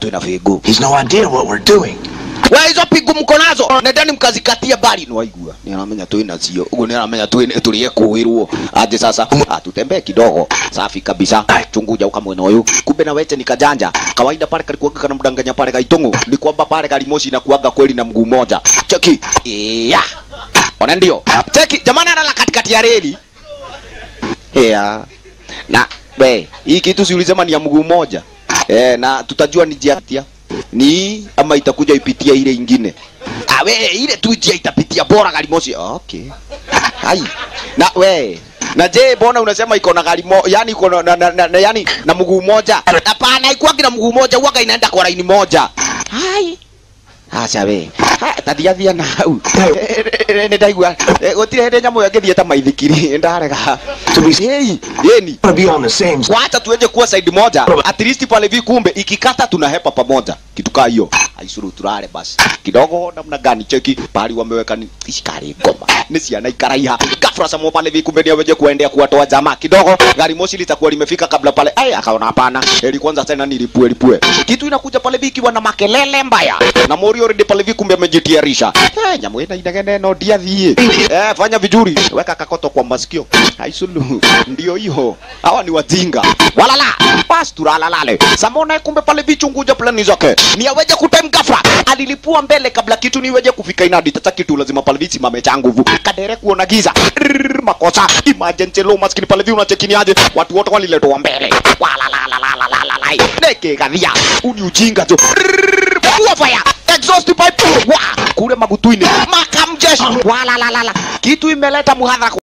twina fingu He's no idea what we're doing. we hizo pingu mko nazo nendeni mkazikatia bari niwaigua niaramenya twina cio uguo niaramenya tulie kuirwo aje sasa atutembee kidogo safi kabisa chunguja uka mwena uyu kumbe na weche nikajanja kawaida pale kalikuwaga kana mdanganya pale gaitungu ni kwamba pale galimoshi na kuaga kweli na mguu moja cheki iya ona ndio cheki jamani analala katikati ya reli yeah. na we hii kitu si ulisema ni ya mguu moja eh, na tutajua ni njia tia ni hii ama itakuja ipitia ile ingine ah, we ile tu njia itapitia bora gari moshi okay hai na we na je mbona unasema iko na gari mo yani iko na, na, na, na yani na mguu moja hapana ikuwagi na mguu moja huwaga inaenda kwa laini moja hai aca we tathiathia nau nä ndaigua gå tirä hä ndä nyamå ä yo ngä thiä ta maithikiri ndarega yeni To be on the same side. wacha tuenje kuwa side moja at least pale vi kumbe ikikata tunahepa pamoja kitu kaa hiyo aisuru turare basi kidogo namna gani cheki pahali wameweka ni ishikari ngoma ni ciana ikaraiha gafra samo pale vi kumbe niaweje kuendea kuwatoa jamaa kidogo gari moshi litakuwa limefika kabla pale ai akaona hapana heri kwanza tena nilipue lipue kitu inakuja pale vi ikiwa na makelele mbaya na mori already pale vi kumbe amejitiarisha eh nyamu ina inegene no diathie eh fanya vizuri weka kakoto kwa masikio aisulu ndio hiyo hawa ni wajinga walala basi tulalalale samona kumbe pale vichunguja plani zake ni aweje kutime ghafla alilipua mbele kabla kitu niweje kufika inadi tata kitu lazima pale visimame cha nguvu kadere kuona giza Rrrr, makosa emergency low maskini pale vi unachekini aje watu wote waliletwa mbele walalalalalalalalai neke gadhia uni ujinga jo Rrrr, kuwa fire exhaust pipe wa kule magutuini makamjeshi walalalala kitu imeleta muhadhara